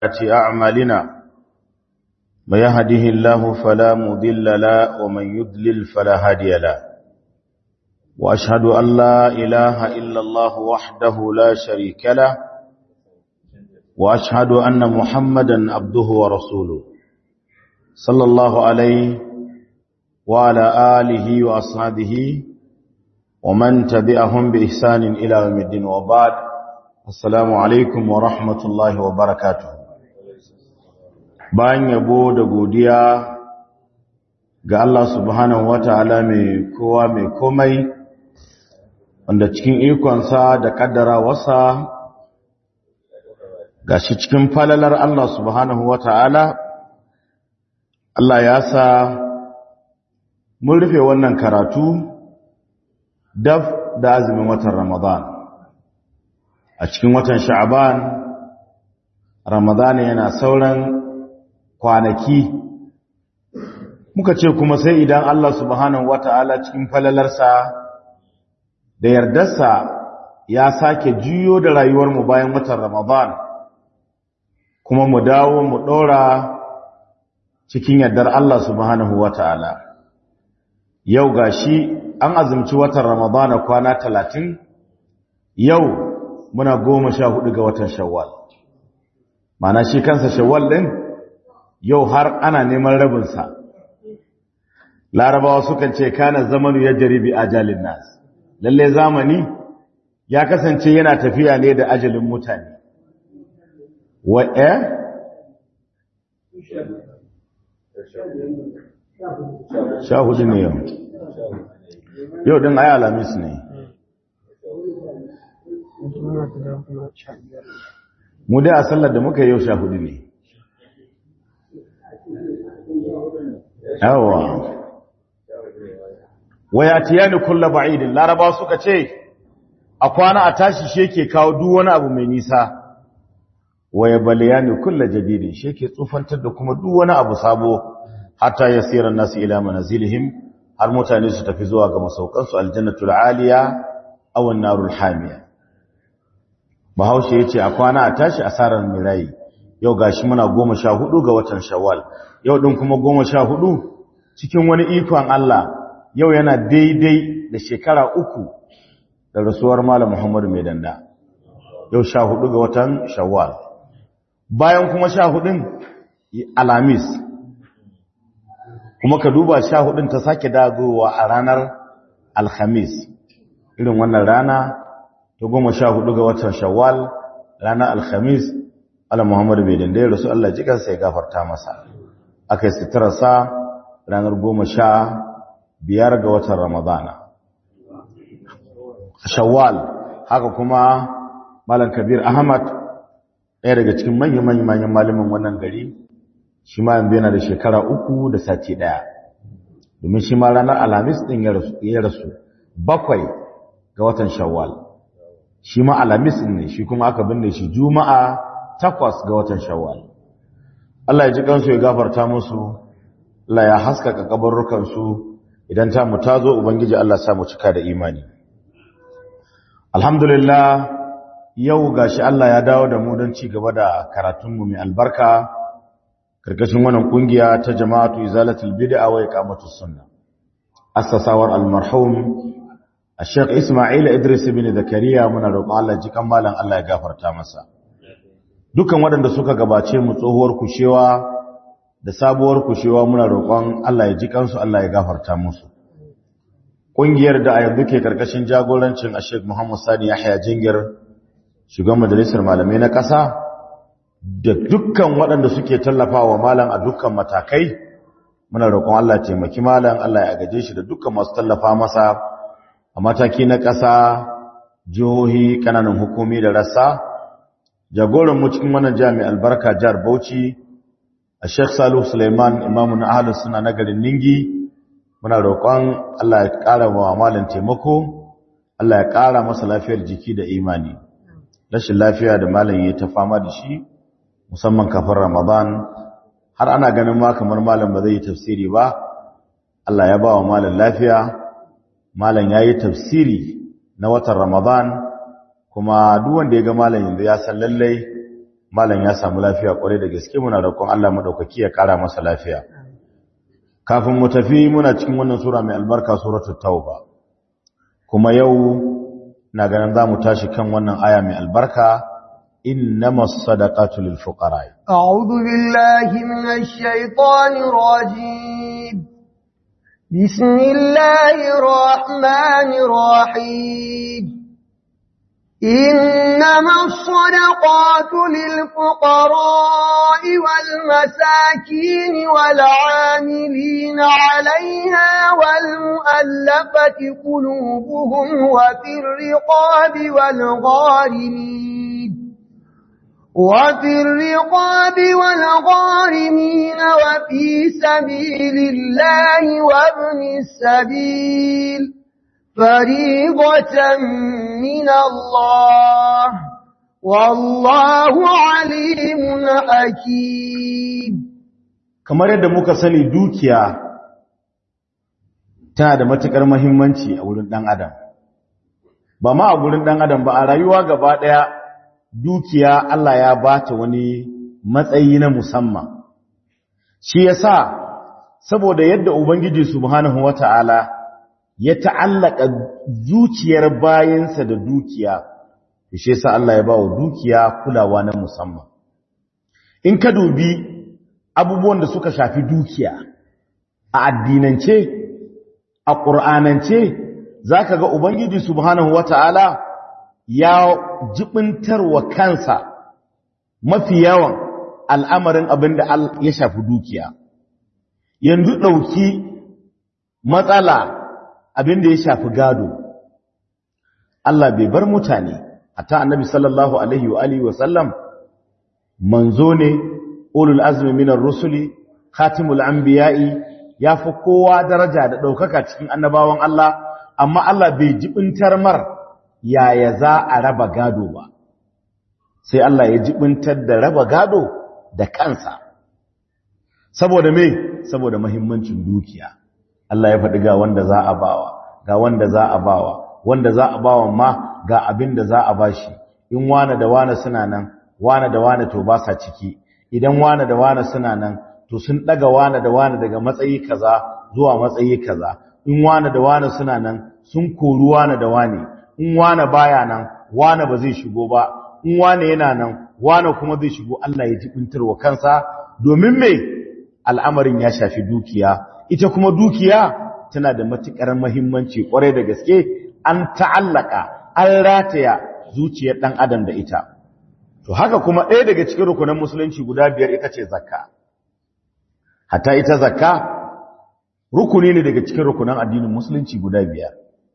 أعمالنا من يهده الله فلا مضل له ومن يضلل فلا هادي له وأشهد أن لا إله إلا الله وحده لا شريك له وأشهد أن محمدا عبده ورسوله صلى الله عليه وعلى آله وأصحابه ومن تبعهم بإحسان إلى يوم الدين وبعد السلام عليكم ورحمة الله وبركاته bayan yabo da godiya ga Allah subhanahu wata'ala mai kowa mai komai wanda cikin ikonsa da kaddara wasa gashi cikin falalar Allah subhanahu wata'ala Allah ya sa mun rufe wannan karatu daf da azumin watan Ramadan a cikin watan Sha'ban Ramadan yana sauran kwanaki muka ce kuma sai idan Allah subhanahu wata'ala cikin falalarsa da yardarsa ya sake juyo da rayuwarmu bayan watan Ramadan kuma mu dawo mu ɗora cikin yardar Allah subhanahu wata'ala yau gashi an azumci watan Ramadan kwana talatin yau muna goma sha hudu ga watan Shawwal mana shi kansa Shawwal ɗin yau har ana neman rabinsa larabawa sukan ce kana zamanu ya jaribi ajalin nas lalle zamani ya kasance yana tafiya ne da ajalin mutane wa eh sha hudu ne yau yau din ayi alamis ne mu dai a sallar da muka yau sha hudu ne yawa wayatiyani kullu ba'idin laraba suka ce a kwana a tashi shi yake kawo duk wani abu mai nisa waya baliyani kullu jadidin shi yake tsufantar da kuma duk wani abu sabo hatta yasira nasu ila manazilihim har mutane su tafi zuwa ga masaukan su aljannatul aliya aw an-narul hamiya bahaushe yace a kwana a tashi asarar mirai yau gashi muna goma sha hudu ga watan shawwal yau din kuma goma sha hudu cikin wani ikon Allah yau yana daidai da shekara uku da rasuwar Malam Muhammadu mai danda yau sha hudu ga watan shawwal bayan kuma sha hudun alamis kuma ka duba sha hudun ta sake dagowa a ranar alhamis irin wannan rana ta goma sha hudu ga watan shawwal ranar alhamis Allah Muhammadu bai danda ya rasu Allah jikansa ya gafarta masa aka yi sitararsa ranar goma sha biyar ga watan ramadana shawwal haka kuma malam kabir ahmad ɗaya daga cikin manyan manyan malamin wannan gari shi ma yanzu yana da shekara uku da sati ɗaya domin shi ma ranar alhamis ɗin ya rasu bakwai ga watan shawwal shi ma alhamis ɗin ne shi kuma aka binne shi juma'a takwas ga watan shawwal Allah ya ji kansu ya gafarta musu Allah ya haskaka kabarrukansu idan ta mu tazo ubangiji Allah ya mu cika da imani alhamdulillah yau gashi Allah ya dawo da mu don ci gaba da karatun mu mai albarka karkashin wannan kungiya ta jama'atu izalatul bid'a wa iqamatus sunna assasawar almarhum Sheikh Ismail Idris ibn Zakariya muna roƙon Allah ji kan malam Allah ya gafarta masa dukan waɗanda suka gabace mu tsohuwar kushewa da sabuwar kushewa muna roƙon Allah ya ji kansu Allah ya gafarta musu ƙungiyar da a yanzu ke karkashin jagorancin Sheikh Muhammad Sani Yahya Jingir shugaban majalisar malamai na ƙasa da dukkan waɗanda suke tallafawa malam a dukkan matakai muna roƙon Allah ya taimaki malam Allah ya gaje shi da dukkan masu tallafa masa a mataki na ƙasa jihohi ƙananan hukumi da rassa jagoran mu cikin wannan jami'a albarka jihar Bauchi a Sheikh Salihu Suleiman imamu na ahlus sunna na garin Ningi muna roƙon Allah ya ƙara wa malam taimako Allah ya ƙara masa lafiyar jiki da imani rashin lafiya da malam yayi ta fama da shi musamman kafin Ramadan har ana ganin ma kamar malam ba zai yi tafsiri ba Allah ya ba wa malam lafiya malam yayi tafsiri na watan Ramadan kuma duk wanda ya ga malam yanzu ya san lallai malam ya samu lafiya kwarai da gaske muna roƙon Allah madaukaki ya kara masa lafiya kafin mu tafi muna cikin wannan sura mai albarka suratul tauba kuma yau na ganin zamu tashi kan wannan aya mai albarka innamas sadaqatu lil fuqara a'udhu billahi minash shaitanir rajim bismillahir rahmanir rahim إنما الصدقات للفقراء والمساكين والعاملين عليها والمؤلفة قلوبهم وفي الرقاب والغارمين وفي الرقاب والغارمين وفي سبيل الله وابن السبيل فريضة من الله والله عليم حكيم kamar yadda muka sani dukiya tana da matukar muhimmanci a wurin dan adam ba ma a wurin dan adam ba a rayuwa gaba daya dukiya Allah ya bata wani matsayi na musamman shi yasa saboda yadda ubangiji subhanahu wataala ya ta'allaka zuciyar bayansa da dukiya, shi sa Allah ya ba wa dukiya kulawa na musamman. In ka dubi abubuwan da suka shafi dukiya, a addinance, a ƙur'anance, za ka ga Ubangiji Subhanahu wa ta'ala ya jibintar wa kansa mafi yawan al'amarin abin da ya shafi dukiya. Yanzu ɗauki matsala abin da ya shafi gado Allah bai bar mutane hatta annabi sallallahu alaihi wa alihi wa sallam manzo ne ulul azmi minar rusuli khatimul anbiya'i yafi kowa daraja da daukaka cikin annabawan Allah amma Allah bai jibintar mar yaya za a raba gado ba sai Allah ya jibintar da raba gado da kansa saboda me saboda muhimmancin dukiya Allah ya faɗi ga wanda za a bawa ga wanda za a bawa wanda za a bawa ma ga abin da za a bashi in wane da wane suna nan wane da wane to ba sa ciki idan wane da wane suna nan to sun daga wane da wane daga matsayi kaza zuwa matsayi kaza in wane da wane suna nan sun kori wane da wane in wane baya nan wane ba zai shigo ba in wane yana nan wane kuma zai shigo Allah ya jibintar wa kansa domin me al'amarin ya shafi dukiya ita kuma dukiya tana da matuƙar mahimmanci ƙwarai da gaske an ta'allaka an rataya zuciyar ɗan adam da ita to haka kuma ɗaya daga cikin rukunan musulunci guda biyar ita ce zakka hatta ita zakka rukuni ne daga cikin rukunan addinin musulunci guda biyar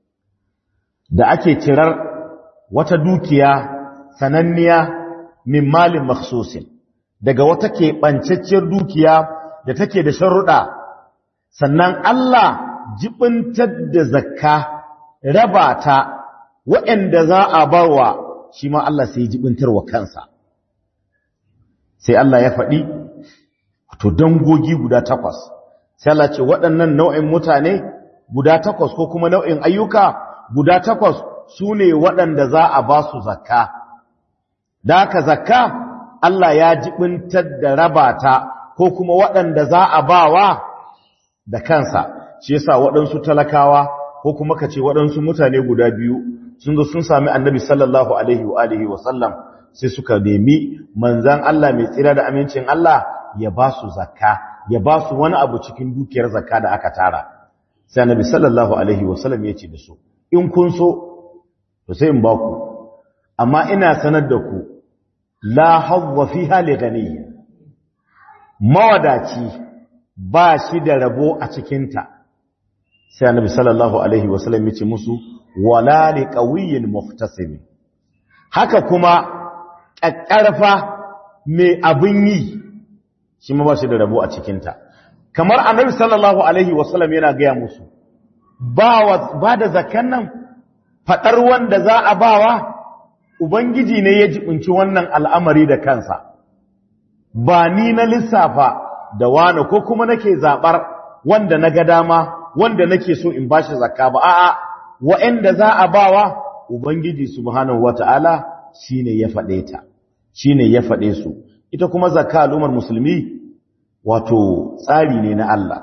da ake cirar wata dukiya sananniya min malin makhsusin daga wata keɓancacciyar dukiya da take da sharuɗa sannan Allah jibintar da zakka raba ta waɗanda za a bawa shi ma Allah sai jibintar wa kansa sai Allah ya faɗi to dangogi guda takwas sai Allah ce waɗannan nau'in mutane guda takwas ko kuma nau'in ayyuka guda takwas su ne waɗanda za a ba su zakka da haka zakka Allah ya jibintar da raba ta ko kuma waɗanda za a bawa da kansa shi yasa waɗansu talakawa ko kuma ka ce waɗansu mutane guda biyu sun zo sun sami annabi sallallahu alaihi wa alihi wa sallam sai suka nemi manzan Allah mai tsira da amincin Allah ya ba su zakka ya ba su wani abu cikin dukiyar zakka da aka tara sai annabi sallallahu alaihi wa sallam ya ce da su in kun so to sai in ba ku amma ina sanar da ku la hawwa fiha li ghaniy mawadaci ba shi da rabo a cikinta sai annabi sallallahu alaihi wasallam ya ce musu wala li qawiyyin muhtasib haka kuma kakkarfa mai abin yi shi ma ba shi da rabo a cikinta kamar annabi sallallahu alaihi wasallam yana gaya musu ba ba da zakan nan fadar wanda za a bawa ubangiji ne ya jibinci wannan al'amari da kansa ba ni na lissafa da wane ko kuma nake zabar wanda na ga dama wanda nake so in bashi zakka ba a'a wa'anda za a bawa ubangiji subhanahu wataala shine ya fade ta shine ya faɗe su ita kuma zakka al'ummar musulmi wato tsari ne na Allah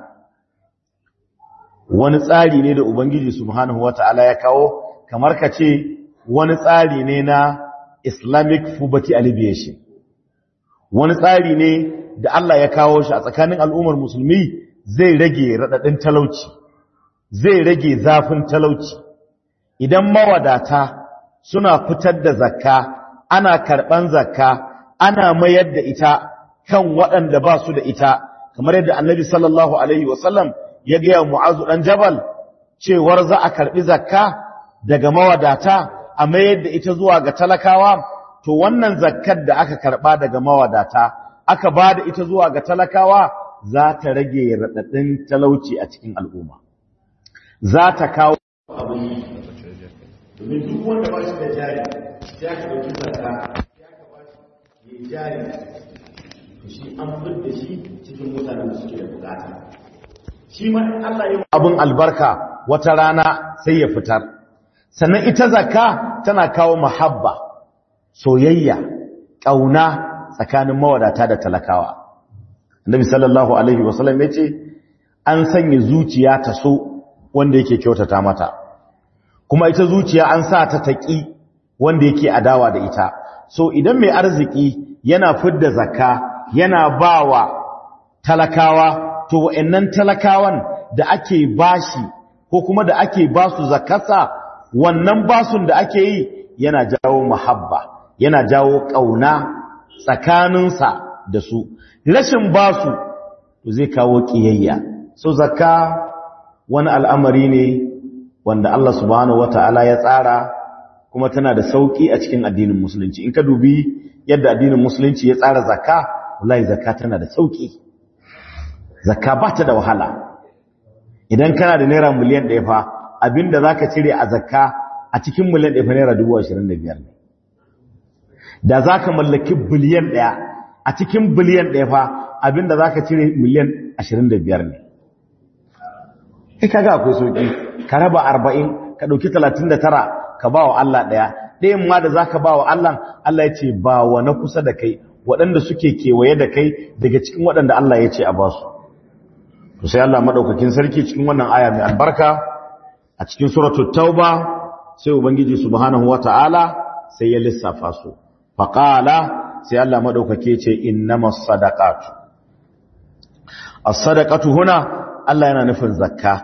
wani tsari ne da ubangiji subhanahu wata'ala ya kawo kamar ka ce wani tsari ne na islamic poverty alleviation wani tsari ne da Allah ya kawo shi a tsakanin al'ummar musulmi zai rage raɗaɗin talauci zai rage zafin talauci idan mawadata suna fitar da zakka ana karɓan zakka ana mayar da ita kan waɗanda ba su da ita kamar yadda annabi sallallahu alaihi wasallam ya gaya mu'azu ɗan jabal cewar za a karɓi zakka daga mawadata a mayar da ita zuwa ga talakawa to wannan zakkar da aka karɓa daga mawadata aka ba da ita zuwa ga talakawa za ta rage raɗaɗin talauci a cikin al'umma za ta kawo abin domin duk wanda ba shi da jari sai aka ɗauki zakka ya ka ba shi jari to shi an fidda shi cikin mutanen da suke da bukata shi ma in Allah ya abin albarka wata rana sai ya fitar sannan ita zakka tana kawo mahabba soyayya ƙauna tsakanin mawadata da talakawa annabi sallallahu alaihi wasallam ya ce an sanya zuciya ta so wanda yake kyautata mata kuma ita zuciya an sa ta taƙi wanda yake adawa da ita so idan mai arziki yana fidda zakka yana bawa talakawa to wa'annan talakawan da ake bashi ko kuma da ake basu zakasa wannan basun da ake yi yana jawo mahabba yana jawo kauna tsakaninsa da su rashin basu to zai kawo kiyayya so zakka wani al'amari ne wanda Allah subhanahu wata'ala ya tsara kuma tana da sauki a cikin addinin musulunci in ka dubi yadda addinin musulunci ya tsara zakka wallahi zakka tana da sauki zakka ba ta da wahala idan kana da naira miliyan ɗaya fa abinda za ka cire a zakka a cikin miliyan ɗaya fa naira dubu ashirin da biyar ne da za ka mallaki biliyan ɗaya a cikin biliyan ɗaya fa abinda za ka cire miliyan ashirin da biyar ne kai kaga akwai sauki ka raba arba'in ka ɗauki talatin da tara ka ba wa Allah ɗaya ɗayan ma da za ka ba wa Allah Allah ya ce ba wa na kusa da kai waɗanda suke kewaye da kai daga cikin waɗanda Allah ya ce a ba su to sai Allah madaukakin sarki cikin wannan aya mai albarka a cikin suratul tauba sai ubangiji subhanahu wataala sai ya lissafa su faqala sai Allah madaukake ce innamas sadaqatu as-sadaqatu huna Allah yana nufin zakka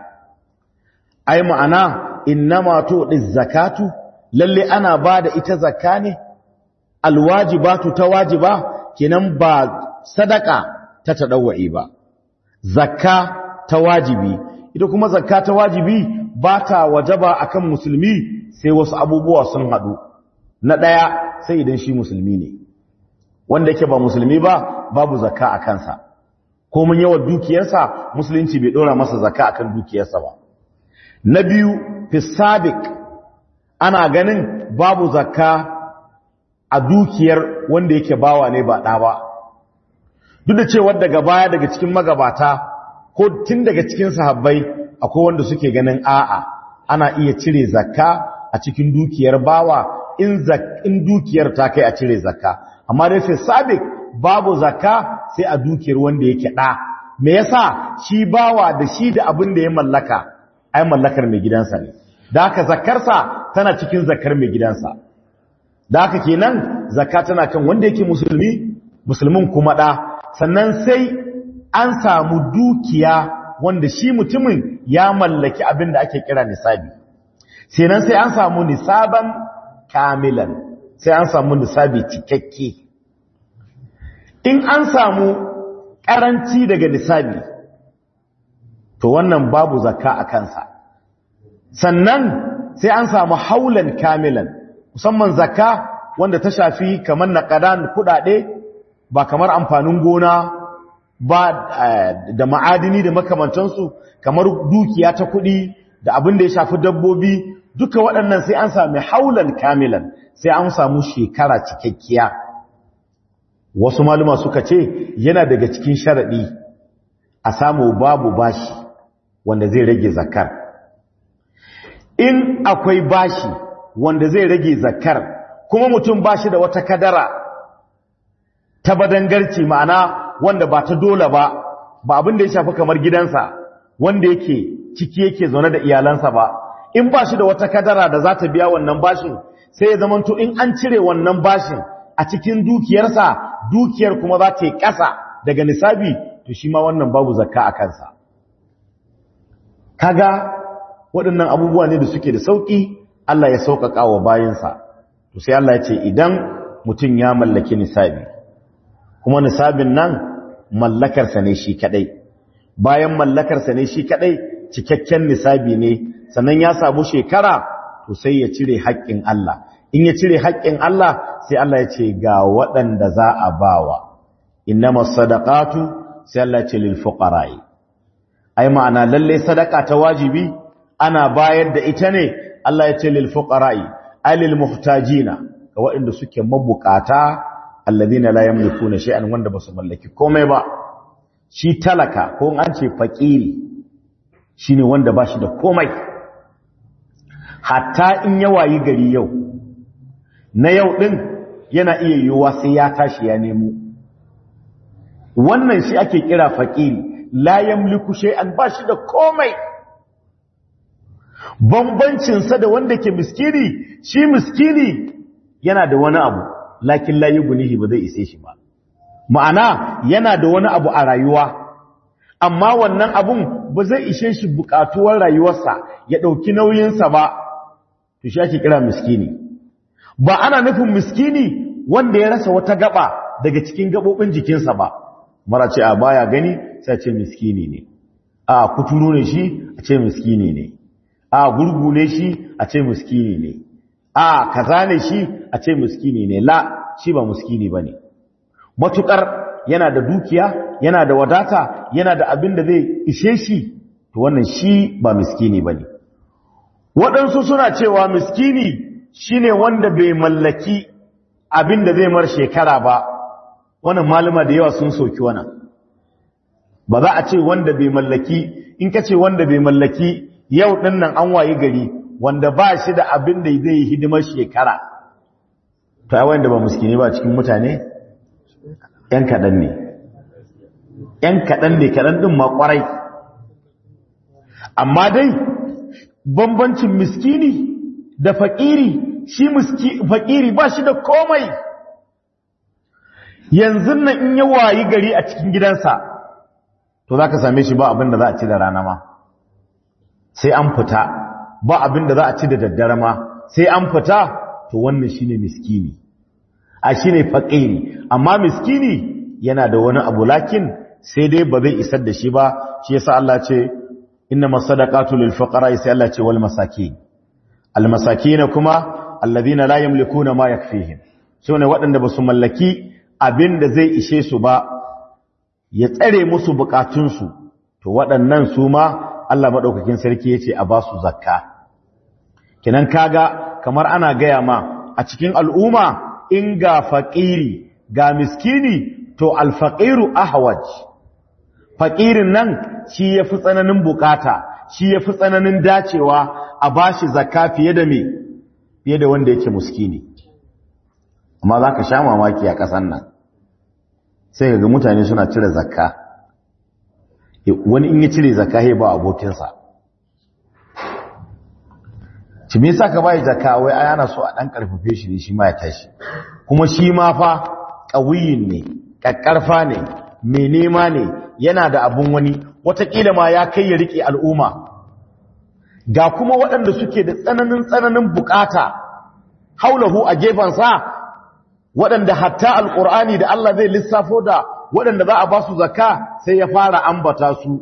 ai ma'ana innama tu'diz zakatu lalle ana bada ita zakka ne alwajibatu ta wajiba kenan ba sadaka ta tadawwi ba zakka ta wajibi ita kuma zakka ta wajibi ba ta wajaba akan musulmi sai wasu abubuwa sun hadu na daya sai idan shi musulmi ne wanda yake ba musulmi ba babu zakka a kansa ko mun yawan dukiyarsa musulunci bai dora masa zakka akan dukiyarsa ba na biyu fi sabiq ana ganin babu zakka a dukiyar wanda yake bawa ne ba ɗa ba duk da cewa daga baya daga cikin magabata ko tun daga cikin sahabbai akwai wanda suke ganin a'a ana iya cire zakka a cikin dukiyar bawa in in dukiyar ta kai a cire zakka amma dai fi sabiq babu zakka sai a dukiyar wanda yake ɗa me yasa shi bawa da shi da abin da ya mallaka ai mallakar mai gidansa ne da haka zakkarsa tana cikin zakkar mai gidansa da haka kenan zakka tana kan wanda yake musulmi musulmin kuma ɗa sannan sai an samu dukiya wanda shi mutumin ya mallaki abin da ake kira nisabi sannan sai an samu nisaban kamilan sai an samu nisabi cikakke in an samu karanci daga nisabi to wannan babu zakka a kansa sannan sai an samu haulan kamilan musamman zakka wanda ta shafi kamar naqadan kudade ba kamar amfanin gona ba da ma'adini da makamantansu kamar dukiya ta kudi da abin da ya shafi dabbobi duka waɗannan sai an sami haulan kamilan sai an samu shekara cikakkiya wasu maluma suka ce yana daga cikin sharaɗi a samu babu bashi wanda zai rage zakar in akwai bashi wanda zai rage zakar kuma mutum bashi da wata kadara ta badangarci ma'ana wanda ba ta dole ba ba abin da ya shafi kamar gidansa wanda yake ciki yake zaune da iyalansa ba in ba shi da wata kadara da za ta biya wannan bashin sai ya zamanto in an cire wannan bashin a cikin dukiyarsa dukiyar kuma za ta yi ƙasa daga nisabi to shi ma wannan babu zakka a kansa kaga waɗannan abubuwa ne da suke da sauƙi Allah ya sauƙaƙa wa bayansa to sai Allah ya ce idan mutum ya mallaki nisabi kuma nisabin nan mallakarsa ne shi kadai bayan mallakarsa ne shi kadai cikakken nisabi ne sannan ya samu shekara to sai ya cire haƙƙin Allah in ya cire haƙƙin Allah sai Allah ya ce ga waɗanda za a bawa innamas sadaqatu sai Allah ya ce lil fuqara'i ai ma'ana lalle sadaka ta wajibi ana bayar da ita ne Allah ya ce lil fuqara'i ai lil muhtajina ga waɗanda suke mabukata alladhina la yamlikuna shay'an wanda basu mallaki komai ba shi talaka ko an ce fakiri shine wanda bashi da komai hatta in ya wayi gari yau na yau din yana iya yiwuwa sai ya tashi ya nemo wannan shi ake kira fakiri la yamliku shay'an bashi da komai bambancin sa da wanda ke miskini shi miskini yana da wani abu lakin la yughnihi ba zai ise shi ba ma'ana yana da wani abu a rayuwa amma wannan abun ba zai ishe shi bukatuwar rayuwarsa ya dauki nauyinsa ba to shi ake kira miskini ba ana nufin miskini wanda ya rasa wata gaba daga cikin gabobin jikinsa ba mara ce a baya gani sai ce miskini ne a kuturu ne shi a ce miskini ne a gurgu ne shi a ce miskini ne a kaza ne shi a ce miskini ne la shi ba miskini bane matukar yana da dukiya yana da wadata yana da abin da zai ishe shi to wannan shi ba miskini bane waɗansu suna cewa miskini shine wanda bai mallaki abin da zai mar shekara ba wannan malama da yawa sun soki wannan ba za a ce wanda bai mallaki in ka ce wanda bai mallaki yau ɗin nan an wayi gari wanda ba shi da abin da zai yi hidimar shekara to ai wanda ba miskini ba cikin mutane ‘yan kaɗan ne ‘yan kaɗan ne kaɗan ɗin ma ƙwarai amma dai bambancin miskini da faƙiri shi faƙiri ba shi da komai yanzu nan in yi wayi gari a cikin gidansa to za ka same shi ba abin da za a ci da rana ma sai an fita ba abin da za a ci da daddare ma sai an fita to wannan shine miskini a shine faƙiri amma miskini yana da wani abu lakin sai dai ba zai isar da shi ba shi yasa Allah ce innamas sadaqatu lil fuqara sai Allah ce wal masakin al masakin kuma alladhina la yamlikuna ma yakfihim sune waɗanda basu mallaki abin da zai ishe su ba ya tsare musu bukatunsu to waɗannan su ma Allah madaukakin sarki yace a ba su zakka kinan kaga kamar ana gaya ma a cikin al'umma in ga faƙiri ga miskini to alfaƙiru ahwaj faƙirin nan shi ya fi tsananin bukata shi ya fi tsananin dacewa a ba shi zakka fiye da me fiye da wanda yake muskini amma za ka sha mamaki a ƙasan nan sai ga mutane suna cire zakka wani in ya cire zakka ya ba abokinsa ci me yasa ka bai zakka wai ai ana so a dan karfafe shi ne shi ma ya tashi kuma shi ma fa qawiyin ne kakkarfa ne mai nema ne yana da abun wani watakila ma ya kai ya rike al'umma ga kuma waɗanda suke da tsananin tsananin bukata haulahu a sa waɗanda hatta alƙur'ani da Allah zai lissafo da waɗanda za a ba su zakka sai ya fara ambata su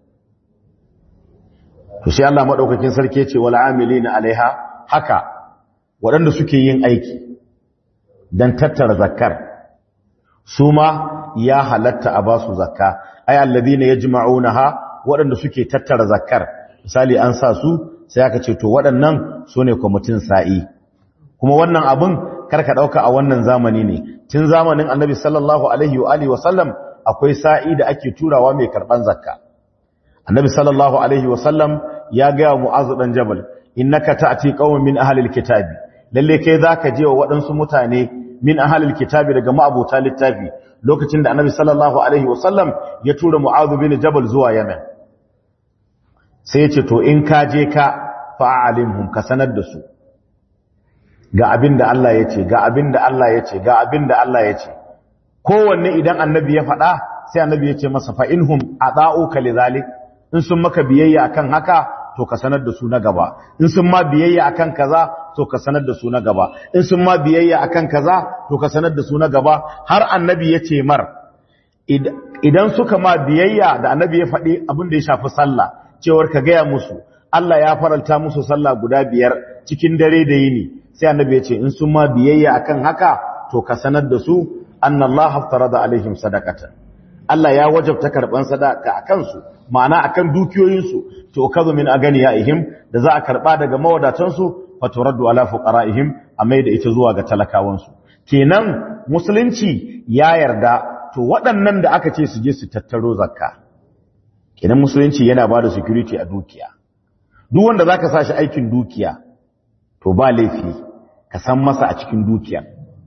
to sai Allah madaukakin sarki ce wal amilina alaiha haka waɗanda suke yin aiki dan tattara zakkar su ma ya halatta a basu zakka ay alladhina yajma'unaha waɗanda suke tattara zakkar misali an sa su sai aka ce to waɗannan sune kwamitin sa'i kuma wannan abun karka dauka a wannan zamani ne tun zamanin annabi sallallahu alaihi wa alihi wa sallam akwai sa'i da ake turawa mai karban zakka annabi sallallahu alaihi wa sallam ya ga mu'azu dan jabal innaka ta'ti qauman min ahli alkitabi lalle kai zaka je wa waɗansu mutane min ahlil kitabi daga ma'abuta littafi lokacin da annabi sallallahu alaihi wasallam ya tura mu'adh bin jabal zuwa yamen sai ya ce to in ka je ka fa'alimhum ka sanar da su ga abin da Allah ya ce ga abin da Allah ya ce ga abin da Allah ya ce kowanne idan annabi ya faɗa sai annabi ya ce masa fa'inhum a ɗa'uka lizalik in sun maka biyayya akan haka to ka sanar da su na gaba in sun ma biyayya akan kaza to ka sanar da su na gaba in sun ma biyayya akan kaza to ka sanar da su na gaba har annabi ya ce mar idan suka ma biyayya da annabi ya faɗi abin da ya shafi sallah cewar ka gaya musu Allah ya faralta musu sallah guda biyar cikin dare da yini sai annabi ya ce in sun ma biyayya akan haka to ka sanar da su annallaha haftarada alaihim sadaqatan Allah ya wajabta karban sadaka akan su ma'ana akan dukiyoyin su to kazu min aganiyaihim da za a karba daga mawadatan su faturaddu ala fuqaraihim amai da ita zuwa ga talakawan su kenan musulunci ya yarda to waɗannan da aka ce su je su tattaro zakka kenan musulunci yana bada security a dukiya duk wanda zaka sa shi aikin dukiya to ba laifi ka san masa a cikin dukiya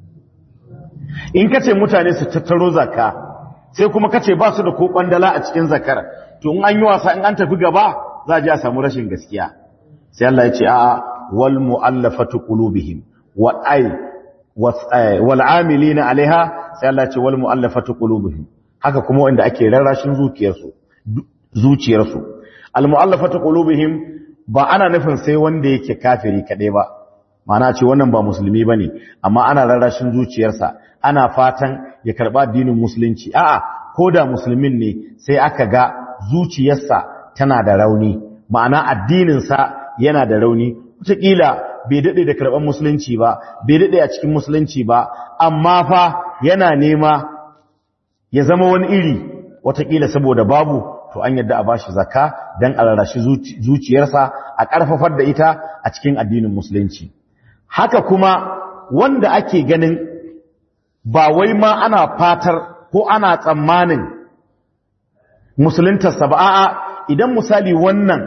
in ka ce mutane su tattaro zakka sai kuma ka ce ba su da ko kwandala a cikin zakar to in an yi wasa in an tafi gaba za a ji a samu rashin gaskiya sai Allah ya ce a wal mu'allafatu qulubihim wa ay wal amilina alaiha sai Allah ya ce wal mu'allafatu qulubihim haka kuma wanda ake rarrashin zuciyarsu zuciyarsu al mu'allafatu qulubihim ba ana nufin sai wanda yake kafiri kaɗai ba mana ce wannan ba musulmi ba ne amma ana rarrashin zuciyarsa ana fatan ya karɓa addinin musulunci a'a ko da musulmin ne sai aka ga zuciyarsa tana da rauni ma'ana addininsa yana da rauni wataƙila bai daɗe da karɓar musulunci ba bai daɗe a cikin musulunci ba amma fa yana nema ya zama wani iri wataƙila saboda babu to an yadda a bashi zakka dan a rarrashi zuciyarsa a ƙarfafar da ita a cikin addinin musulunci haka kuma wanda ake ganin ba wai ma ana fatar ko ana tsammanin musuluntarsa ba a'a idan misali wannan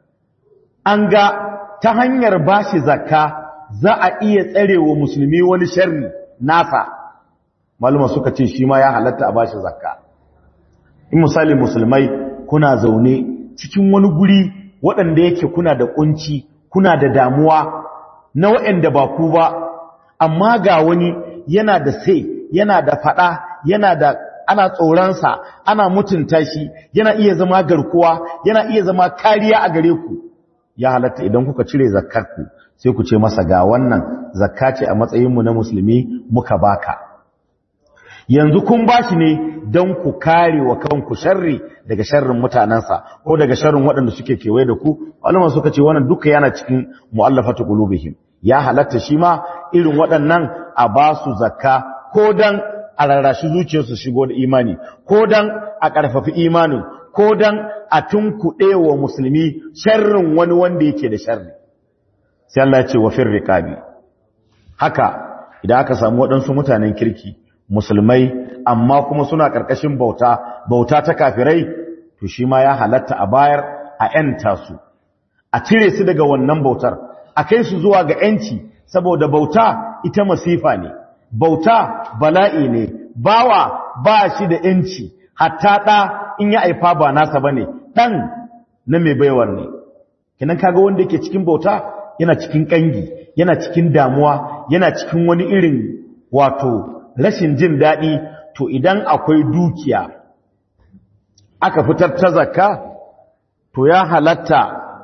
an ga ta hanyar bashi zakka za a iya tsarewa musulmi wani sharri nasa maluma suka ce shi ma ya halatta a bashi zakka in misali musulmai kuna zaune cikin wani guri waɗanda yake kuna da kunci kuna da damuwa na waɗanda ba ku ba amma ga wani yana da sai yana da fada yana da ana tsoronsa ana mutunta shi yana iya zama garkuwa yana iya zama kariya a gare ku ya halatta idan kuka cire zakkarku sai ku ce masa ga wannan zakka ce a matsayinmu na musulmi muka baka yanzu kun bashi ne don ku kare wa kanku sharri daga sharrin mutanensa ko daga sharrin waɗanda suke kewaye da ku malama suka ce wannan duka yana cikin mu'allafatu qulubihim ya halatta shi ma irin waɗannan a ba su zakka ko dan a rarrashi zuciyarsu shigo da imani ko dan a ƙarfafi imanin ko dan a tunkuɗe wa musulmi sharrin wani wanda yake da sharri sai Allah ya ce wa firriqabi haka idan aka samu waɗansu mutanen kirki musulmai amma kuma suna ƙarƙashin bauta bauta ta kafirai to shi ma ya halatta a bayar a ‘yanta su a cire su daga wannan bautar a kai su zuwa ga ‘yanci saboda bauta ita masifa ne bauta bala'i ne bawa ba shi da ‘yanci hatta ɗa in ya aifa ba nasa ba ne ɗan na mai baiwar ne kinan kaga wanda yake cikin bauta yana cikin ƙangi yana cikin damuwa yana cikin wani irin wato rashin jin daɗi to idan akwai dukiya aka fitar ta zakka to ya halatta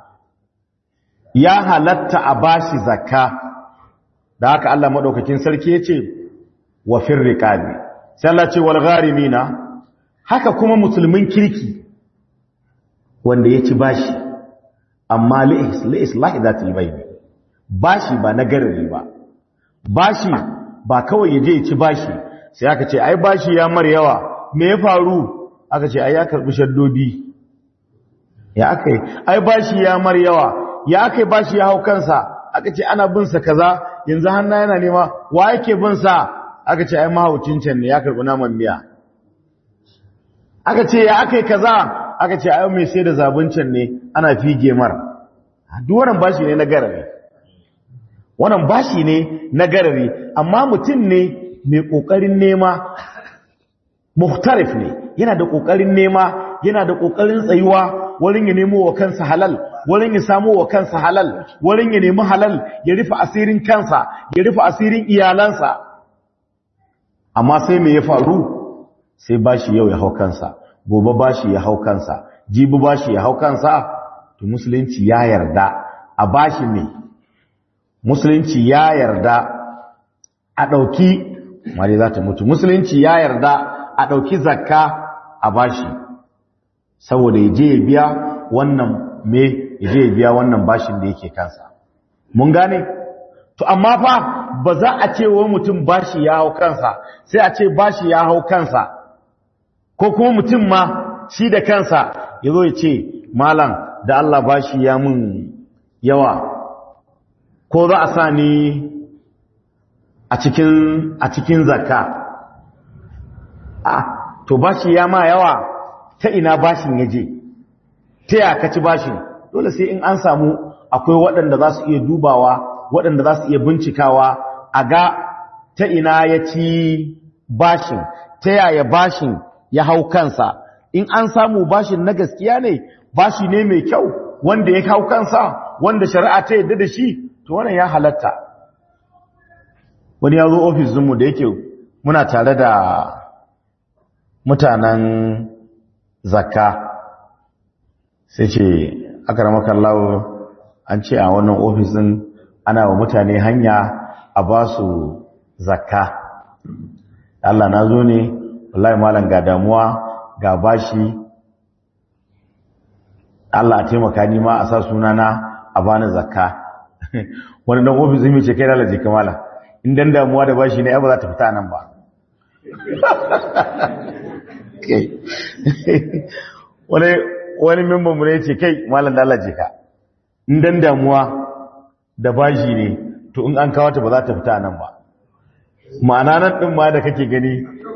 ya halatta a bashi zakka da haka Allah madaukakin sarki yace wa firriqabi sai Allah ce wal gharimina haka kuma musulmin kirki wanda ya ci bashi amma li islahi zatil bayni bashi ba na garari ba bashi ba kawai ya je ya ci bashi sai aka ce ai bashi ya mar yawa me ya faru aka ce ai ya karbi shaddodi ya aka yi ai bashi ya mar yawa ya aka yi bashi ya hau kansa aka ce ana bin sa kaza yanzu hanna yana nema wa yake bin sa aka ce ai mahaucin can ne ya karbi naman miya aka ce ya aka yi kaza aka ce ai mai sai da zabuncin ne ana fige mar duk wannan bashi ne na garare wannan bashi ne na garare amma mutum ne mai ƙoƙarin nema muhtarif ne yana da ƙoƙarin nema yana da ƙoƙarin tsayuwa wurin ya nemo wa kansa halal wurin ya samu wa kansa halal wurin ya nemi halal ya rufe asirin kansa ya rufe asirin iyalansa amma sai me ya faru sai bashi yau ya hau kansa gobe bashi ya hau kansa jibi bashi ya hau kansa to musulunci ya yarda a bashi ne musulunci ya yarda a ɗauki mare za ta mutu musulunci ya yarda a ɗauki zakka a bashi saboda ya je ya biya wannan me ya je ya biya wannan bashin da yake kansa mun gane to amma fa ba za a ce wa mutum bashi ya hau kansa sai a ce bashi ya hau kansa ko kuma mutum ma shi da kansa ya zo ya ce malam da Allah bashi ya mun yawa ko za a sa ni a cikin a cikin zakka a to bashi ya ma yawa ta ina bashin ya je ta ya kaci bashin dole sai in an samu akwai waɗanda za su iya dubawa waɗanda za su iya bincikawa a ga ta ina ya ci bashin ta yaya bashin ya hau kansa in an samu bashin na gaskiya ne bashi ne mai kyau wanda ya hau kansa wanda shari'a ta yadda da shi to wannan ya halatta wani ya zo ofisinmu da yake muna tare da mutanen zakka sai ce aka ramakallahu an ce a wannan ofisin ana wa mutane hanya a ba su zakka Allah na zo ne wallahi malam ga damuwa ga bashi Allah a taimaka ni ma a sa sunana a bani zakka wani dan ofisin mai ce kai lalace kamala in dan damuwa da bashi ne ai ba za ta fita nan ba wani wani memban mu ne ce kai malam lalace ka in dan damuwa da bashi ne to in an kawo ta ba za ta fita nan ba ma'ana nan din ma da kake gani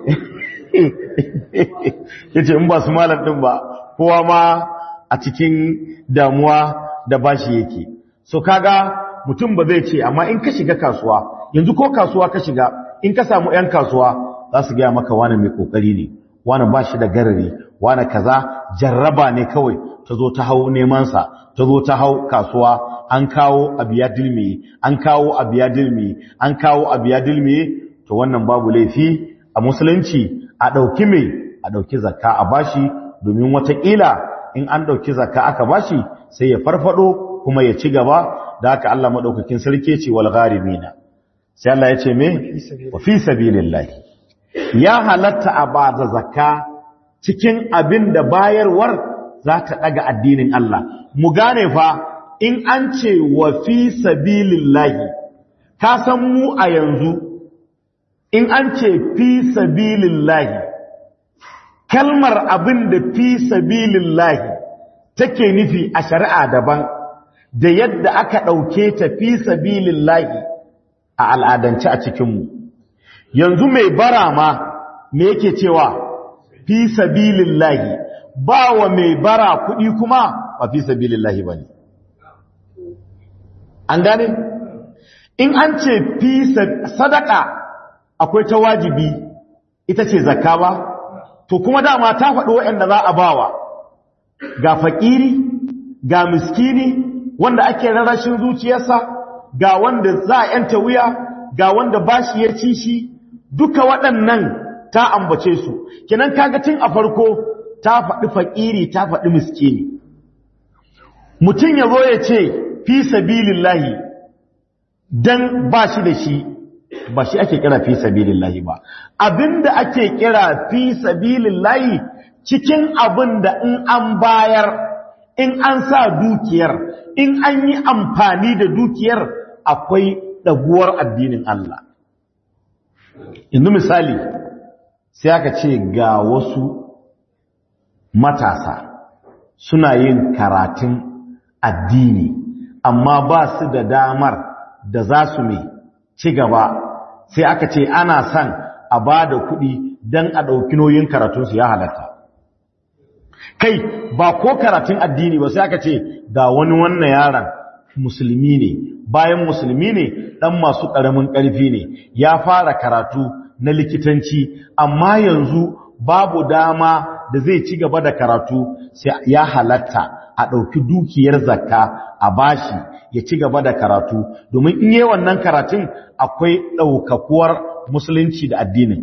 yace in ba su malam din ba kowa ma a cikin damuwa da bashi yake so kaga mutum ba zai ce amma in ka shiga kasuwa yanzu ko kasuwa ka shiga in ka samu 'yan kasuwa za su gaya maka wani mai kokari ne wani ba shi da garari wani kaza jarraba ne kawai ta zo ta hau nemansa ta zo ta hau kasuwa an kawo abiya dilmi an kawo abiya dilmi an kawo abiya dilmi to wannan babu laifi a musulunci a ɗauki mai a ɗauki zakka a bashi domin watakila in an ɗauki zakka aka bashi sai ya farfado kuma ya ci gaba da haka Allah maɗaukakin sarki ce wal gharimina sai Allah ya ce me wa fi sabilillahi ya halatta a ba da zakka cikin abin da bayarwar za ta ɗaga addinin Allah mu gane fa in an ce wa fi sabilillahi ka san mu a yanzu in an ce fi sabilillahi kalmar abin da fi sabilillahi take nufi a shari'a daban da yadda aka ɗauke ta fi sabilillahi a al'adance a cikinmu yanzu mai bara ma me yake cewa fi sabilillahi ba wa mai bara kuɗi kuma ba fi sabilillahi ba ne an gane in an ce fi sadaka akwai ta wajibi ita ce zakka ba to kuma dama ta faɗi waɗanda za a bawa ga faƙiri ga miskini wanda ake rarrashin zuciyarsa ga wanda za a yanta wuya ga wanda bashi ya ci shi duka waɗannan ta ambace su kenan kaga tun a farko ta faɗi faƙiri ta faɗi miskini mutum ya zo ya ce fi sabilillahi dan ba shi da shi ba shi ake kira fi sabilillahi ba abinda ake kira fi sabilillahi cikin abinda in an bayar in an sa dukiyar in an yi amfani da dukiyar akwai ɗaguwar addinin Allah yanzu misali sai aka ce ga wasu matasa suna yin karatun addini amma ba su da damar da za su mai ci gaba sai aka ce ana son a ba da kuɗi don a ɗauki nauyin karatunsu ya halatta kai ba ko karatun addini ba sai aka ce ga wani wannan yaron musulmi ne bayan musulmi ne ɗan masu ƙaramin ƙarfi ne ya fara karatu na likitanci amma yanzu babu dama da zai ci gaba da karatu sai ya halatta a ɗauki dukiyar zakka a bashi ya ci gaba da karatu domin in yi wannan karatun akwai ɗaukakuwar musulunci da addinin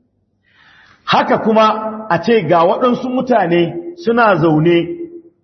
haka kuma a ce ga waɗansu mutane suna zaune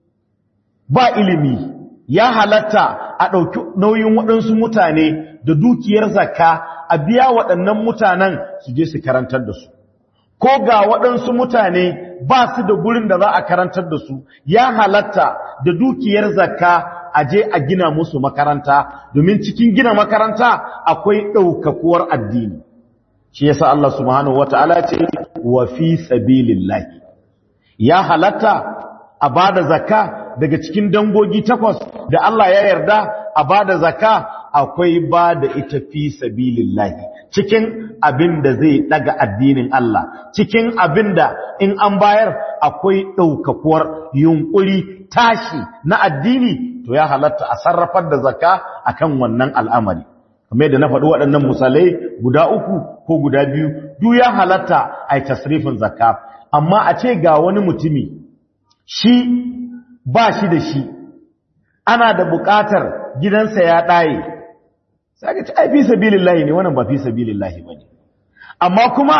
ba ilimi ya halatta a ɗauki nauyin waɗansu mutane da dukiyar zakka a biya waɗannan mutanen su je su karantar da su ko ga waɗansu mutane ba su da gurin da za a karantar da su ya halatta da dukiyar zakka a je a gina musu makaranta domin cikin gina makaranta akwai ɗaukakuwar addini shi yasa Allah subhanahu wataala ce wa fi sabilillahi ya halatta a bada zakka daga cikin dangogi takwas da Allah ya yarda a bada zakka akwai bada ita fi sabilillahi cikin abin da zai daga addinin Allah cikin abin da in an bayar akwai ɗaukakuwar yunkuri tashi na addini to ya halatta a sarrafar da zakka akan wannan al'amari kamar da na faɗi waɗannan misalai guda uku ko guda biyu duk ya halatta a yi tasrifin zakka amma a ce ga wani mutumi shi ba shi da shi ana da buƙatar gidansa ya ɗaye sai ka ce ai fi sabilillahi ne wannan ba fi sabilillahi bane amma kuma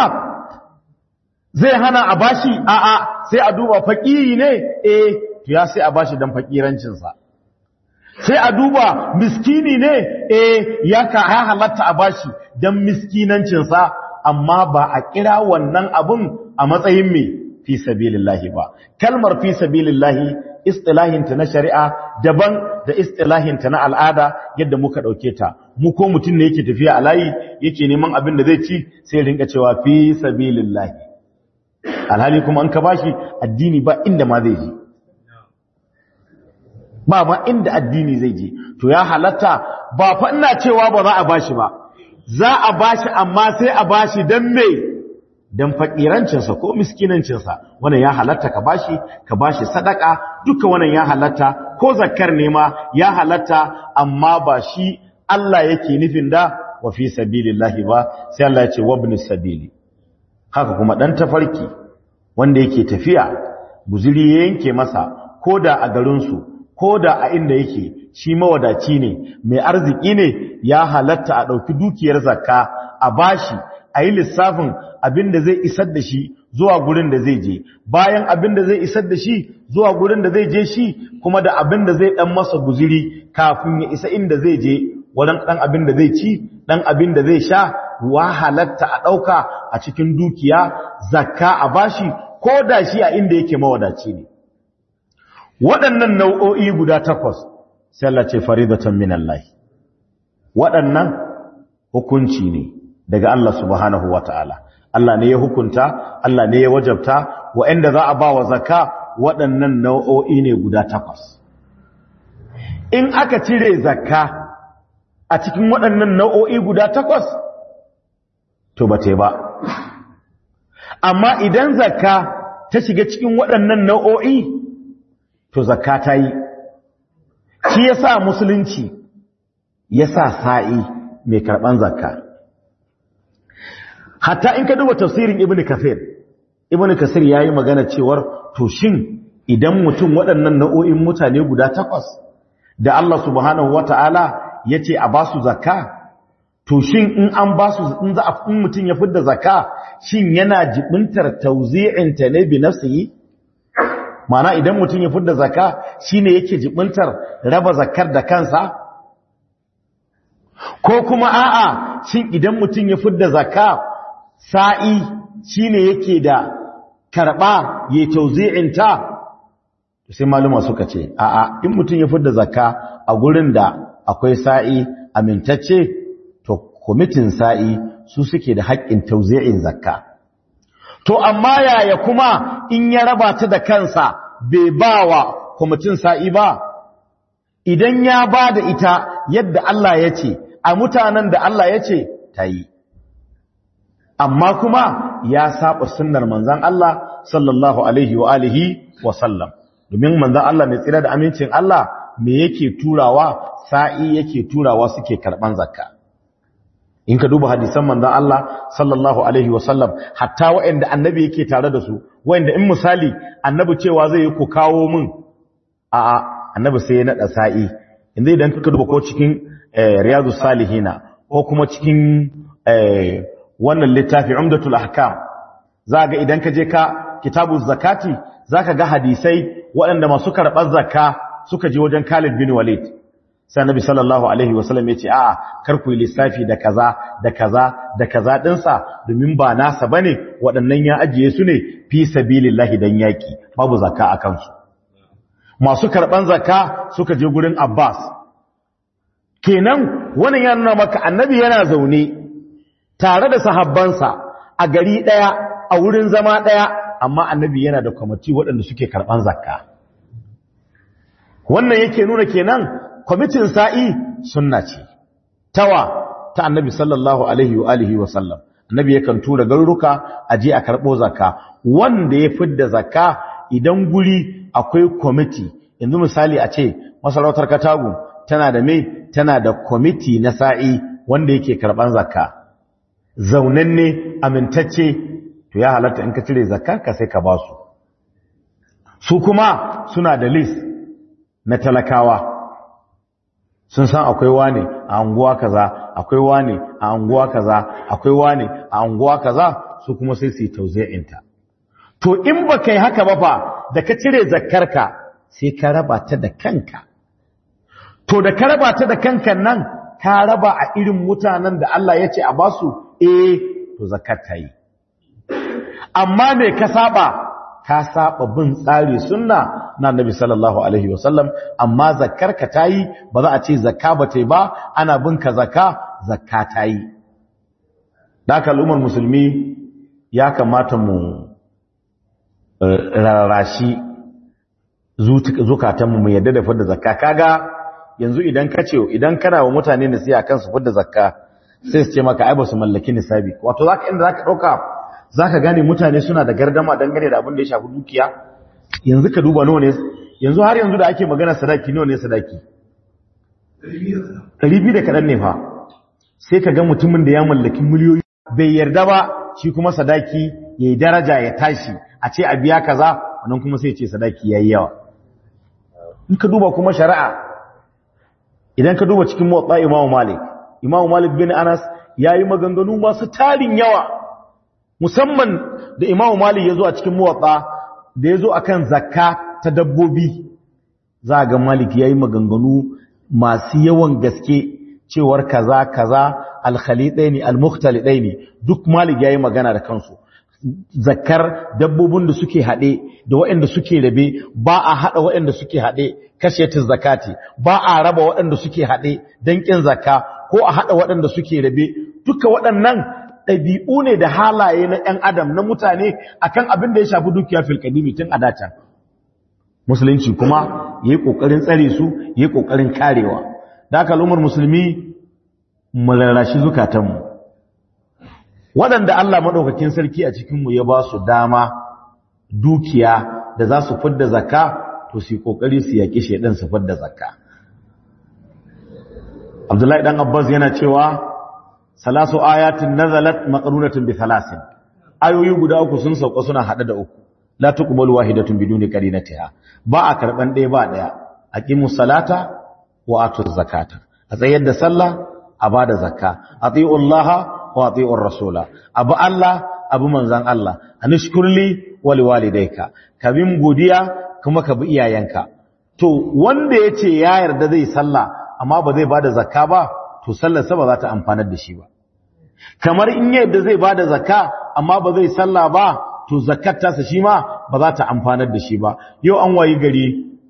zai hana a bashi a'a sai a duba fakiri ne eh to ya sai a bashi dan fakirancin sa sai a duba miskini ne eh ya ka ya halatta a bashi dan miskinancin sa amma ba a kira wannan abun a matsayin me fi sabilillahi ba kalmar fi sabilillahi istilahinta na shari'a daban da istilahinta na al'ada yadda muka dauke ta mu ko mutum ne yake tafiya a layi yake neman abin da zai ci sai rinka cewa fi sabilillahi alhali kuma an ka bashi addini ba inda ma zai je ba ma inda addini zai je to ya halatta ba fa ina cewa ba za a bashi ba za a bashi amma sai a bashi dan me dan fakirancinsa ko miskinancinsa wannan ya halatta ka bashi ka bashi sadaka duka wannan ya halatta ko zakkar ne ma ya halatta amma ba shi Allah yake nufin da wa fi sabilillahi ba sai Allah ya ce wabnis sabili haka kuma dan tafarki wanda yake tafiya guzuri ya yanke masa koda a garin su koda a inda yake shi mawadaci ne mai arziki ne ya halatta a dauki dukiyar zakka a bashi a yi lissafin abin da zai isar da shi zuwa gurin da zai je bayan abin da zai isar da shi zuwa gurin da zai je shi kuma da abin da zai dan masa guziri kafin ya isa inda zai je wurin dan abin da zai ci dan abin da zai sha wa halatta a dauka a cikin dukiya zakka a bashi ko da shi a inda yake mawadaci ne waɗannan nau'o'i guda takwas sai Allah ce faridatan minallahi waɗannan hukunci ne daga Allah subhanahu wata'ala Allah ne ya hukunta Allah ne ya wajabta waɗanda za a ba wa zakka waɗannan nau'o'i ne guda takwas in aka cire zakka a cikin waɗannan nau'o'i guda takwas to ba te ba amma idan zakka ta shiga cikin waɗannan nau'o'i to zakka ta yi shi ya sa musulunci ya sa sa'i mai karɓan zakka hatta in ka duba tafsirin ibnu kafir ibnu kasir yayi magana cewar to shin idan mutum waɗannan nau'o'in mutane guda takwas da Allah subhanahu wataala yace a basu zakka to shin in an basu in za a in mutum ya fidda zakka shin yana jibintar tawzi'in ta ne bi nafsihi mana idan mutum ya fidda zakka shine yake jibintar raba zakkar da kansa ko kuma a'a shin idan mutum ya fidda zakka sa'i shi ne yake da karɓa ya tauzi'inta sai maluma suka ce a'a in mutum ya fidda zakka a gurin da akwai sa'i amintacce to kwamitin sa'i su suke da haƙƙin tauzi'in zakka to amma yaya kuma in ya raba ta da kansa bai ba wa kwamitin sa'i ba idan ya ba da ita yadda Allah ya ce a mutanen da Allah ya ce ta yi amma kuma ya saba sunnar manzan Allah sallallahu alaihi wa alihi wa sallam domin manzan Allah mai tsira da amincin Allah me yake turawa sa'i yake turawa suke karban zakka in ka duba hadisan manzon Allah sallallahu alaihi wasallam hatta waɗanda annabi yake tare da su waɗanda in misali annabi cewa zai yi ku kawo min a a annabi sai ya nada sa'i inda idan ka duba ko cikin riyadu salihina ko kuma cikin wannan littafi umdatul ahkam za ga idan ka je ka kitabuz zakati zaka ga hadisai waɗanda masu karɓar zakka suka je wajen Khalid bin Walid sai Annabi sallallahu alaihi wasallam yace a'a kar ku yi lissafi da kaza da kaza da kaza dinsa domin ba nasa bane waɗannan ya ajiye su ne fi sabilillahi dan yaki babu zakka akan su masu karɓan zakka suka je gurin Abbas kenan wannan ya nuna maka Annabi yana zaune tare da sahabbansa a gari daya a wurin zama daya amma Annabi yana da kwamiti waɗanda suke karɓan zakka wannan yake nuna kenan kwamitin sa'i sunna ce tawa ta annabi sallallahu alaihi wa alihi wa sallam annabi yakan tura garuruka a je a karɓo zakka wanda ya fidda zakka idan guri akwai kwamiti yanzu misali a ce masarautar katagu tana da mai tana da kwamiti na sa'i wanda yake karɓan zakka zaunanne amintacce to ya halatta in ka cire zakka ka sai ka ba su su kuma suna da list na talakawa sun san akwai wane a anguwa kaza akwai wane a anguwa kaza akwai wane a anguwa kaza su kuma sai su yi tauzi'inta to in ba kai haka ba fa da ka cire zakkarka sai ka raba ta da kanka to da ka raba ta da kanka nan ka raba a irin mutanen da Allah ya ce a basu eh to zakkar ta yi amma me ka saba ka saba bin tsari sunna na Annabi sallallahu alaihi wasallam amma zakkarka tayi ba za a ce zakka ba tai ba ana bin ka zakka zakka tayi daka al'ummar musulmi ya kamata mu rarashi zukatan mu yadda da fadda zakka kaga yanzu idan ka ce idan kana wa mutane nasiha kan su fadda zakka sai su ce maka ai ba su mallaki nisabi wato zaka inda zaka dauka za ka gane mutane suna da gardama dangane da abin da ya shafi dukiya yanzu ka duba nawa ne yanzu har yanzu da ake magana sadaki nawa ne sadaki ɗari biyu da kaɗan ne fa sai ka ga mutumin da ya mallaki miliyoyi bai yarda ba shi kuma sadaki ya yi daraja ya tashi a ce a biya kaza wannan kuma sai ce sadaki ya yi yawa in ka duba kuma shari'a idan ka duba cikin motsa imamu malik imamu malik bin anas ya yi maganganu masu tarin yawa musamman da imamu mali ya zo a cikin muwatsa da ya zo a kan zakka ta dabbobi za a ga malik ya yi maganganu masu yawan gaske cewar kaza kaza alkhalidai ne almukhtalidai ne duk malik ya yi magana da kansu zakkar dabbobin da suke haɗe da waɗanda suke rabe ba a haɗa waɗanda suke haɗe kashetin zakati ba a raba waɗanda suke haɗe don ƙin zakka ko a haɗa waɗanda suke rabe duka waɗannan ɗabi'u ne da halaye na ‘yan adam na mutane akan abin da ya shafi dukiya filkadimi tun a dacan musulunci kuma ya yi ƙoƙarin tsare su ya yi ƙoƙarin karewa da aka al'ummar musulmi mularashi zukatanmu waɗanda Allah maɗaukakin sarki a cikinmu ya ba su dama dukiya da za su fidda zakka to su yi ƙoƙari su yaƙi shaidan su fidda zakka abdullahi ɗan abbas yana cewa salasu ayatin nazalat maqrunatin bi thalasin ayoyi guda uku sun sauka suna hada da uku la tuqbalu wahidatun biduni qarinatiha ba a karban ɗaya ba ɗaya aqimus salata wa atuz zakata a tsayar da sallah a bada zakka atiiu allaha wa atiiu rasula abu allah abu manzan allah anishkurli wa liwalidayka kabin godiya kuma ka bi iyayenka to wanda yace ya yarda zai sallah amma ba zai bada zakka ba to sallarsa ba za ta amfanar da shi ba kamar in yadda zai bada zakka amma ba zai salla ba to zakkar tasa shi ma ba za ta amfanar da shi ba yau an wayi gari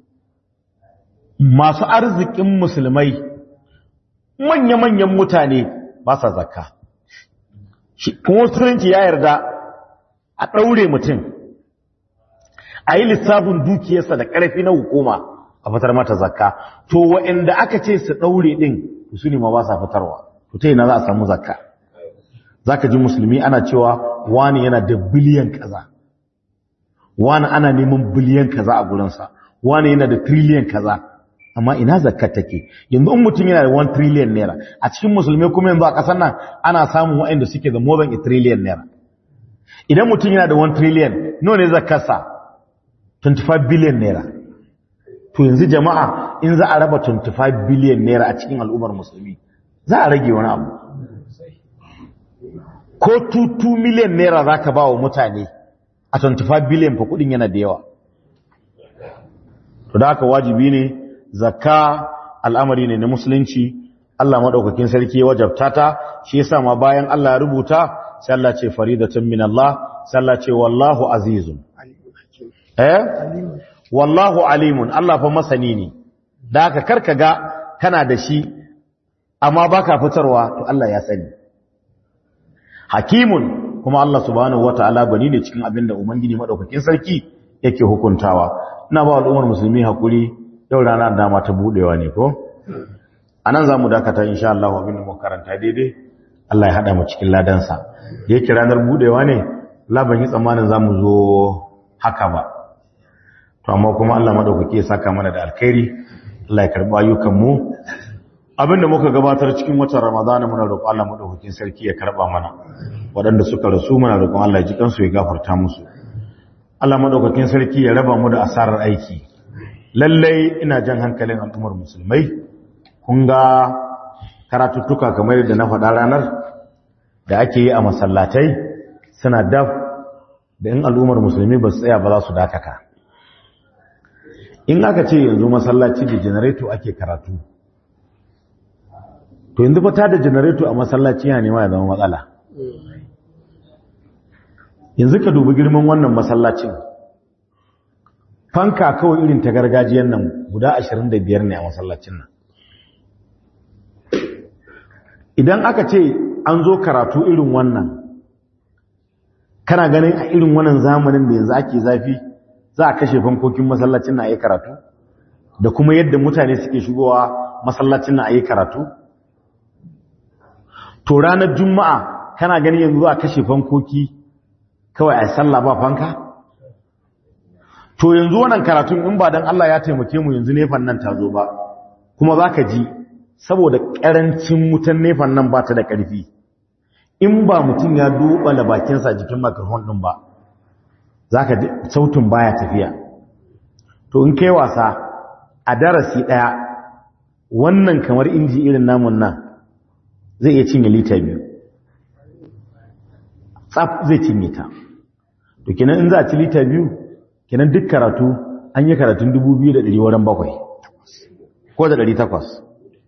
masu arzikin musulmai manya-manyan mutane ba sa zakka kuma musulunci ya yarda a ɗaure mutum a yi lissafin dukiyarsa da ƙarfi na hukuma a fitar mata zakka to wa'anda aka ce su ɗaure ɗin su ne ma ba sa fitarwa to ta yana za a samu zakka za ka ji musulmi ana cewa wani yana da biliyan kaza wani ana neman biliyan kaza a gurinsa wani yana da triliyan kaza amma ina zakat take yanzu in mutum yana da 1 trillion naira a cikin musulmai kuma yanzu a ƙasar nan ana samun waɗanda suke da more than a trillion naira idan mutum yana da 1 trillion nawa ne zakarsa 25 billion naira to yanzu jama'a in za a raba 25 billion naira a cikin al'ummar musulmi za a rage wani abu ko 2 million naira za ka ba wa mutane a 25 billion fa kudin yana da yawa to da haka wajibi ne zakka al'amari ne na musulunci Allah madaukakin sarki ya wajabta ta shi yasa ma bayan Allah ya rubuta sai Allah ce faridatun min Allah sai Allah ce wallahu azizun eh wallahu alimun Allah fa masani ne da haka karka ga kana da shi amma baka fitarwa to Allah ya sani hakimun kuma Allah subhanahu wataala bani ne cikin abinda ubangiji madaukakin sarki yake hukuntawa ina ba al'ummar musulmi hakuri yau rana dama ta budewa ne ko anan zamu dakata insha Allah abinda mu karanta daidai Allah ya hada mu cikin ladansa da yake ranar budewa ne la ban yi tsammanin zamu zo haka ba to amma kuma Allah madaukake ya saka mana da alkhairi Allah ya karba ayyukan mu abinda muka gabatar cikin watan Ramadan muna roƙon Allah madaukakin sarki ya karba mana waɗanda suka rasu muna roƙon Allah ya ji kansu ya gafarta musu Allah madaukakin sarki ya raba mu da asarar aiki lallai ina jan hankalin al'ummar musulmai kun ga karatuttuka kamar yadda na faɗa ranar da ake yi a masallatai suna daf da in al'ummar musulmi ba su tsaya ba za su dakaka in aka ce yanzu masallaci da janareto ake karatu to yanzu fata da janareto a masallaci ya nema ya zama matsala yanzu ka dubi girman wannan masallacin fanka kawai irin ta gargajiyar nan guda 25 ne a masallacin nan idan aka ce an zo karatu irin wannan kana ganin a irin wannan zamanin da yanzu ake zafi za a kashe fankokin masallacin na ayi karatu da kuma yadda mutane suke shigowa masallacin na ayi karatu to ranar juma'a kana ganin yanzu a kashe fankoki kawai a sallah ba fanka to yanzu wannan karatun in ba dan Allah ya taimake mu yanzu nefan nan ta zo ba kuma zaka ji saboda karancin wutan nefan nan ba ta da ƙarfi in ba mutum ya dubala bakinsa jikin microphone din ba zaka ji sautin baya tafiya to in kai wasa a darasi daya wannan kamar inji irin namun nan zai iya cinye lita biyu tsaf zai cinye ta to kenan in za a ci lita biyu kenan duk karatu an yi karatun 2,100 wurin bakwai ko da 800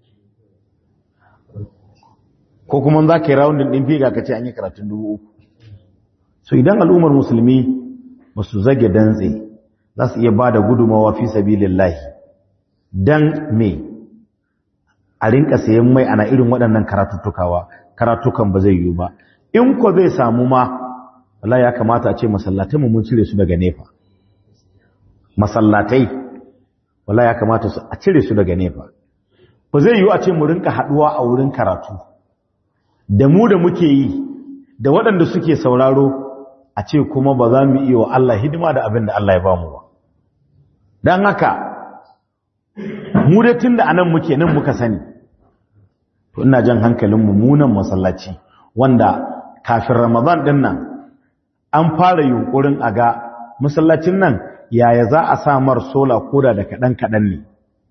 ko kuma za ka yi rawundin ɗin figa ka ce an yi karatun 3,000 so idan al'ummar musulmi ba su zage dantse za su iya ba da gudumawa fi sabi lillahi don me a rinka sayan mai ana irin waɗannan karatuttukawa karatukan ba zai yiwu ba in ko zai samu ma Allah ya kamata a ce masallatai mun cire su daga nefa masallatai wala ya kamata su a cire su daga nefa ba zai yiwu a ce mu rinka haduwa a wurin karatu da mu da muke yi da waɗanda suke sauraro a ce kuma ba za mu iya wa Allah hidima da abin da Allah ya ba mu ba don haka mu da tun da anan muke nan muka sani to ina jan hankalin mummunan masallaci wanda kafin ramadan din nan an fara yunkurin a ga masallacin nan yaya za a samar sola koda da kaɗan-kaɗan ne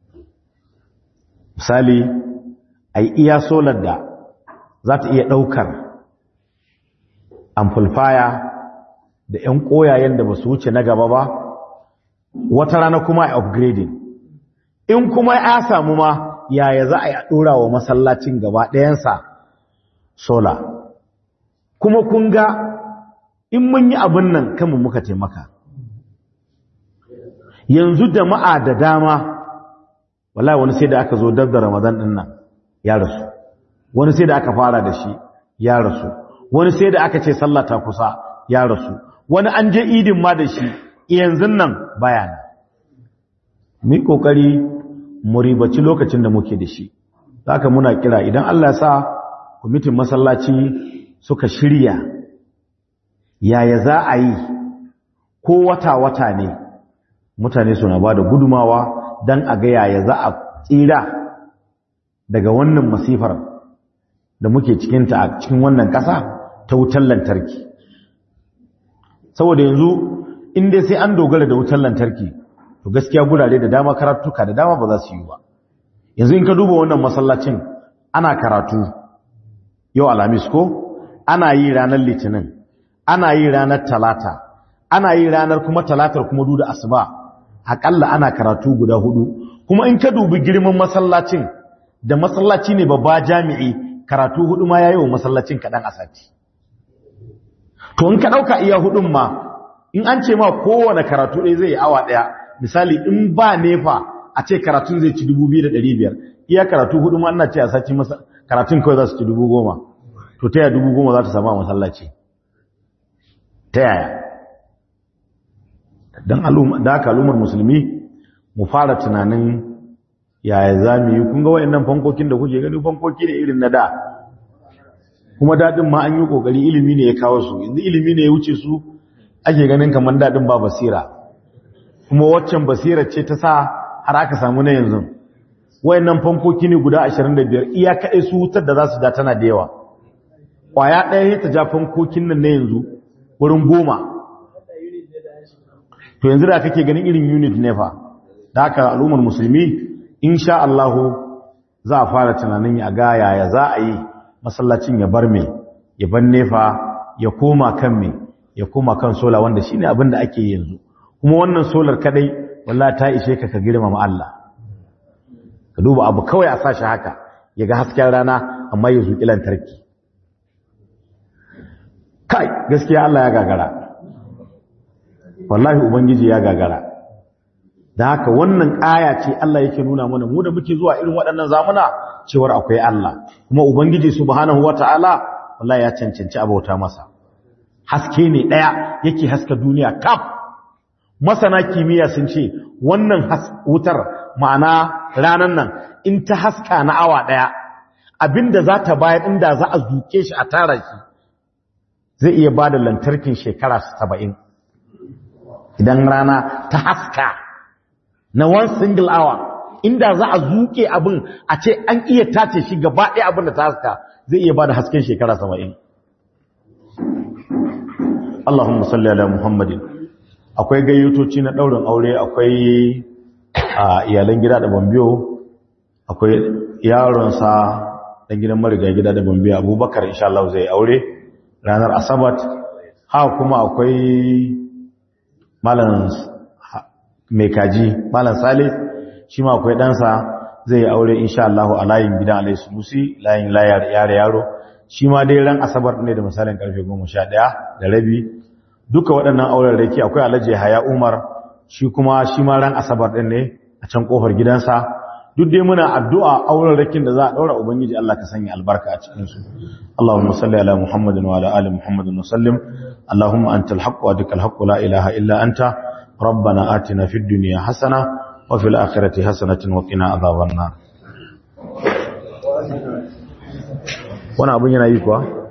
misali a yi iya solar da za ta iya ɗaukar amplifier da 'yan ƙoyayen da ba su wuce na gaba ba wata rana kuma a upgrading in kuma ya samu ma yaya za a yi a ɗora wa masallacin gaba ɗayansa sola kuma kun ga in mun yi abin nan kanmu muka taimaka yanzu jama'a da dama wallahi wani sai da aka zo dab da ramadan din nan ya rasu wani sai da aka fara da shi ya rasu wani sai da aka ce sallah ta kusa ya rasu wani an je idin ma da shi yanzu nan baya nan mu yi kokari mu ribaci lokacin da muke da shi haka muna kira idan Allah ya sa kwamitin masallaci suka shirya yaya za a yi ko wata-wata ne mutane suna ba da gudumawa don a ga yaya za a tsira daga wannan masifar da muke cikinta a cikin wannan ƙasa ta wutar lantarki saboda yanzu inda sai an dogara da wutar lantarki to gaskiya gurare da dama karatuka da dama ba za su yi ba yanzu in ka duba wannan masallacin ana karatu yau alhamis ko ana yi ranar litinin ana yi ranar talata ana yi ranar kuma talatar kuma duda asuba akalla ana karatu guda hudu kuma in ka dubi girman masallacin da masallaci ne babba jami'i karatu hudu ma yayi wa masallacin kadan a sati to in ka dauka iya hudun ma in an ce ma kowane karatu ɗaya zai yi awa ɗaya misali in ba nefa a ce karatun zai ci 2,500 iya karatu hudu ma ana ce a sati karatun kawai za su ci 10,000 to ta yaya 10,000 za ta sama masallaci ta yaya don da aka al'ummar musulmi mu fara tunanin yaya za mu yi kunga wa'annan fankokin da kuke gani fankoki ne irin na da kuma daɗin ma an yi ƙoƙari ilimi ne ya kawo su yanzu ilimi ne ya wuce su ake ganin kamar daɗin ba basira kuma waccan basira ce ta sa har aka samu na yanzu wayannan fankoki ne guda 25 iya kaɗai su wutar da za su da tana da yawa ƙwaya ɗaya ya ta ja fankokin nan na yanzu wurin goma to yanzu da kake ganin irin unit ne fa da haka al'ummar musulmi insha Allah za a fara tunanin ya ga yaya za a yi masallacin ya bar me ya bar nefa ya koma kan me ya koma kan sola wanda shine abin da ake yanzu kuma wannan solar kadai wallahi ta ishe ka ka girmama Allah ka duba abu kawai a sashi haka ya ga hasken rana amma ya zuƙi lantarki kai gaskiya Allah ya gagara wallahi ubangiji ya gagara da haka wannan aya ce Allah yake nuna mana mu da muke zuwa irin waɗannan zamuna cewar akwai Allah kuma ubangiji subhanahu wataala wallahi ya cancanci abauta masa haske ne daya yake haska duniya kaf masana kimiyya sun ce wannan wutar ma'ana ranan nan in ta haska na awa daya abinda za ta bayar inda za a zuke shi a tara shi zai iya bada lantarkin shekara 70 idan rana ta haska na one single hour inda za a zuke abin a ce an iya tace shi gaba ɗaya abin da ta haska zai iya bada hasken shekara 70 Allahumma salli ala Muhammadin akwai gayyatoci na ɗaurin aure akwai a iyalan gida da bambiyo akwai yaronsa ɗan gidan mariga gida da bambiyo abubakar insha Allah zai aure ranar asabat ha kuma akwai malam mai kaji malam salih shi ma akwai ɗansa zai aure insha Allah a layin gidan alai sunusi layin layar yare yaro shi ma dai ran asabar ne da misalin karfe 11 da rabi duka waɗannan auren rake akwai alhaji haya umar shi kuma shi ma ran asabar ɗin ne a can ƙofar gidansa duk dai muna addu'a auren rakin da za a ɗaura ubangiji Allah ka sanya albarka a cikinsu Allahumma salli ala Muhammadin wa ala ali Muhammadin wa sallim Allahumma antal haqq wa dikal haqq la ilaha illa anta rabbana atina fid dunya hasana wa fil akhirati hasanatan wa qina adhaban nar wannan abun yana yi kuwa